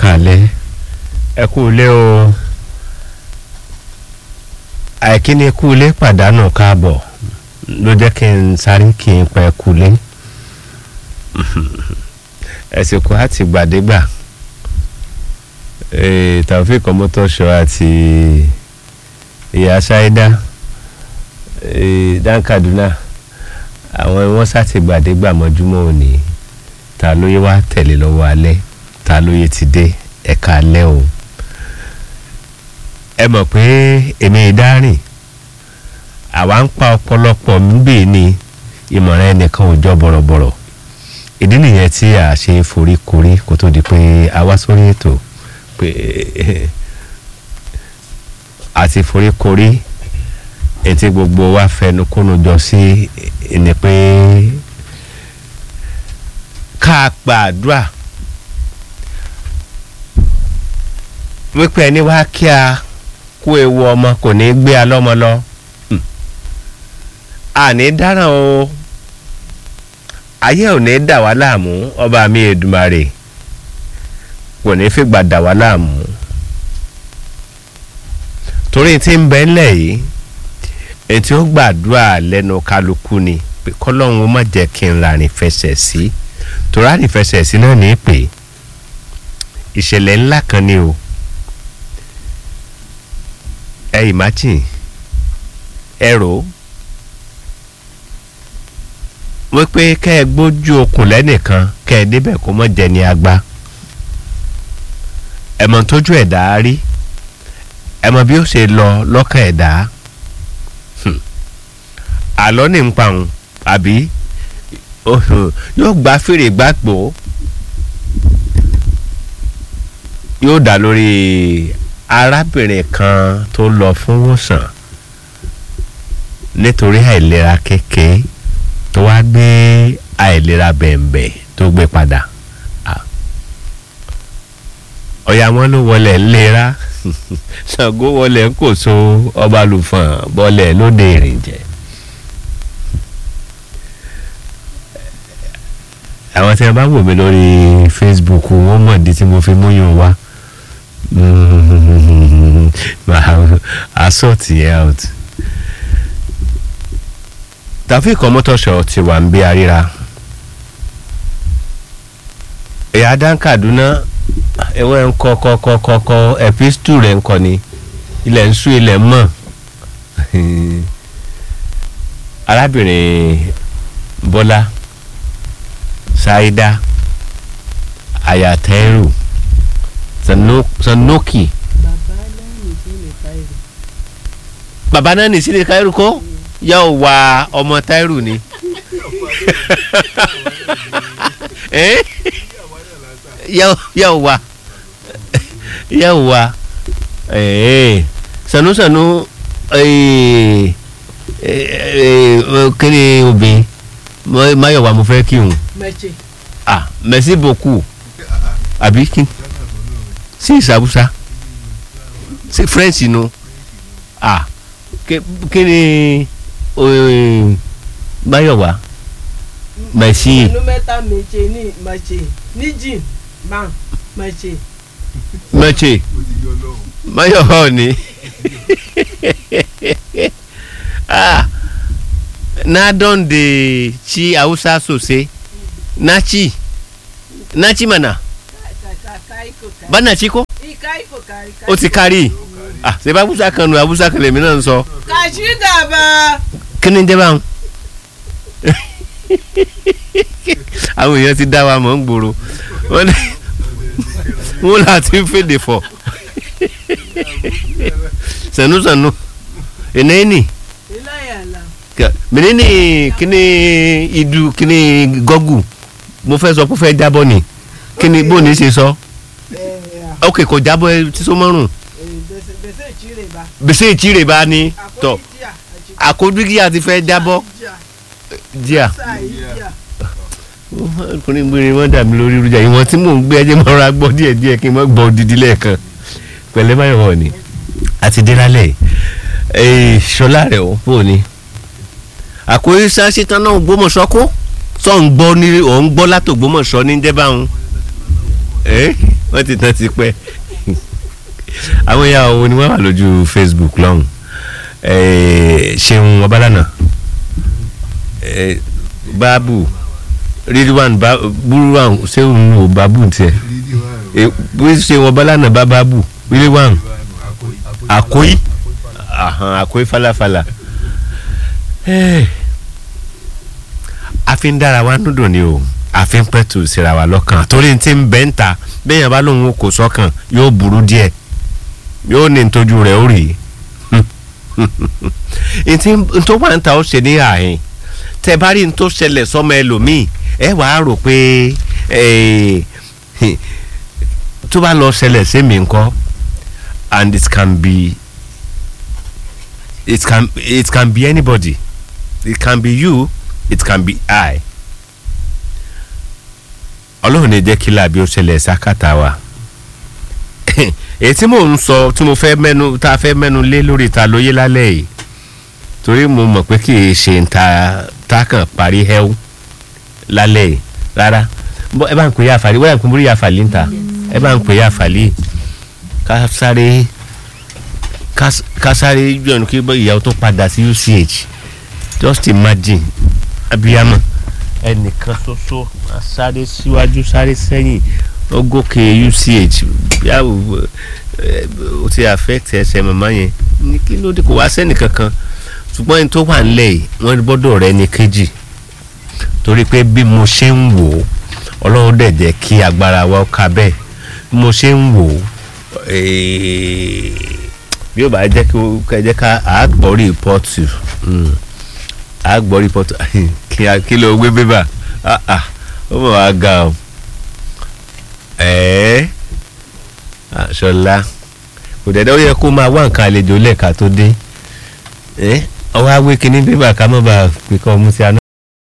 kàlẹ́ ẹ kú ilé o àìkíni kú ilé pàdánù káàbọ̀ ló jẹ́ kí n sáré kí n pẹ́ kú ilé ẹ̀sìnkú àti gbàdégbà Taofeek Ọmọtọ́ṣọ àti ìyá ṣáídá Dan Kaduna àwọn wọn sáti gbàdégbà mọ́júmọ́ òní ta ló yẹ wá tẹ̀lé lọ́wọ́ alẹ́ ta ló yẹ ti dé ẹ̀ka alẹ́ o ẹ mọ̀ pé èmi ìdárìn àwa ń pa ọ̀pọ̀lọpọ̀ níbẹ̀ ni ìmọ̀ràn ẹnìkan ò jọ bọ̀rọ̀bọ̀rọ̀ ìdí nìyẹn tí a ṣe forí korí kó tó di pé a wá sórí ètò pé àti forí korí etí gbogbo wa fẹnu kónú jọ sí ni pé ká gbàdúrà wípé ẹni wá kí a kó ewu ọmọ kò ní gbé a lọ́mọ lọ àní dáràn o ayé ò ní dà wá láàmú ọba mi Èdùmàrè kò ní fìgbà dà wá láàmú torí tí ń bẹ ńlẹ̀ yìí ètí ó gbàdúrà lẹ́nu kálukú ni pé kọ́lọ́run ó má jẹ́ kí n rárìn fẹsẹ̀ sí torí rárìn fẹsẹ̀ sí náà ní pé ìṣẹ̀lẹ̀ ńlá kan ni o ẹ imagine ẹ rò ó wípé kẹ́ ẹ gbójú okùn lẹ́nìkan kẹ́ ẹ débẹ̀ kó mọ̀ jẹ́ ní agbá ẹ mọ̀ tójú ẹ̀dá rí ẹ mọ̀ bí ó ṣe lọ lọ́kàn ẹ̀dá àlọ́ ní ń pa òun àbí yóò gba fèrè gbàgbó yóò dá lórí arábìnrin kan tó lọ fún wòsàn nítorí àìlera kékeré tó wá gbé àìlera bẹ̀m̀bẹ̀ tó gbé padà ọ̀yà wọn ló wọlé ńlera Ṣàngó wọlé ńkòso ọba lùfọ̀n bọ́lẹ̀ lóde ìrìnjẹ. àwọn tí wọn bá wò mí lórí Facebook wọn mọ̀ di tí mo fi múyàn wá máa sort yẹn out. Taofeek Ọmọtọ́ṣọ ti wà ń bí aríra ẹ̀yà Dan Kaduna ẹ̀wọ̀n ń kọ́ kọ́ kọ́ kọ́ kọ́ epistu rẹ̀ ń kọ́ ni ilẹ̀ ń sú ilẹ̀ mọ̀ arábìnrin Bọ́lá Ṣáídá Ayatẹ́rù Sanoki bàbá náà ní sílẹ̀ káírù kọ́ yóò wá ọmọ táírù ni yóò wá yóò wá sanusanu kí obìnrin mayowa mo fẹ́ kí n ah merci beaucoup àbí kí sí ìsàbùsà sí french nu ah kí ni Máyọ̀wá mẹ̀sí. ẹnu mẹ́ta méje ní mẹ̀ṣẹ̀ níjì máa mẹ̀ṣẹ̀. mẹ̀ṣẹ̀ Máyọ̀wá ni na don de ci hausa sosai na ci na ci mana bana ci ko o ti kárí ah ṣe bá abusa kan nu abusa kan lèmi náà ń sọ. kàṣí gàba. kí ni jẹ́ báwọn. àwọn èèyàn ti dá wa mọ̀ ń gbòòrò wọ́n là ti ń fèdè fọ̀ sànúsànú ènìyàn menene kíni idu kíni gọ́gù mo fẹ́ sọ pé fẹ́ jábọ́ ni kíni bó ní ṣe sọ ok kò jábọ́ ẹ tí so mọ́rùn gbèsè ìtìrè bá ní tọ àkójúkíyà ti fẹ́ jábọ́ díà ọkùnrin gbére wọn dà mí lórí irújà ìwọ̀n tí mò ń gbé ẹjẹ́ mọ́ra gbọ́ díẹ̀ díẹ̀ kí n mọ́ gbọ́ odidi lẹ́ẹ̀kan pẹ̀lẹ́ báyọ̀ wọ̀ ni àti délálẹ̀ ṣọlá rẹ̀ ó bò ní. àkórí sáṣẹ tán náà gbọ́mọ̀ṣọ́ kó sọ ń gbọ́ ní ò ń gbọ́ látò gbọ́mọ̀ṣọ́ ní jẹ́ báwọn wọ́n ti tán ti pẹ́ àwọn ìyá òun ni wọ́n wà lójú Facebook lọ́hùn Eh, ṣeun ọbalànà Eh, báàbù ridwan Ba- buruwan ṣeun ò báàbù tiẹ̀ Eh, bí ṣeun ọbalànà bá báàbù ridwan àkóyí àhàn àkóyí falafala Eh, a fi ń dára wa núdùn ni o a fi ń pẹ̀tù síra wa lọ́kàn torí ti ń bẹ́ ń ta bẹ́ẹ̀ bá lóun kò sọ́kàn yóò burú díẹ̀ yóò ní ntójú rẹ̀ ó rèé ntí ntó wà ń ta ó ṣe ní àhín tẹ bá rí ntó ṣẹlẹ̀ sọmọ ẹlòmíì ẹ wàá rò pé eh, tó bá lọ ṣẹlẹ̀ sí mi ńkọ́ and it can be it can it can be anybody it can be you it can be I ọlọ́run ní jẹ́ kí làbí ó ṣẹlẹ̀ sákàtà wa èyí tí mò ń sọ tí mo fẹ́ mẹ́nu tá a fẹ́ mẹ́nu lé lórí ta lóye lálẹ́ yìí torí mo mọ̀ pé kì í ṣe ń ta tá a kàn parí hẹ́wù lálẹ́ yìí rárá Bọ́- ẹ bá ń pè é àfàlí wọ́n yà ń pè é àfàlí ń ta ẹ bá ń pè é àfàlí ká sáré ká ká sáré yọ̀nù kí ìyàwó tó padà sí UCH just imagine abiyamọ ẹnìkan ṣoṣo a sáré síwájú sáré sẹ́yìn ó gòkè UCH yàwó ó ti affect ẹsẹ̀ màmá yẹn ní kí ló dé kò wá sẹ́nì kankan ṣùgbọ́n ẹni tó wà nílẹ̀ yìí wọ́n gbọ́dọ̀ rẹ ní kejì torí pé bí mo ṣe ń wò ó ọlọ́run dẹ̀ jẹ́ kí agbára wa ó ka bẹ́ẹ̀ bí mo ṣe ń wò ó eh, bí ó bá jẹ́ kí ó kẹ́ jẹ́ ká àgbọ̀ rìpọ́tù àgbọ̀ rìpọ́tù kí a- kí ló gbé bébà Ah, ah, ó mọ̀ wá ga o ẹ̀ẹ́ ṣọlá kò dẹ̀ dẹ́ ó yẹ kó máa wá nǹkan àlejò lẹ́ẹ̀ka tó dé ẹ́ ọwọ́ awé kínní bébà ká mọ́ bá a pè kọ́ ọmú sí aná.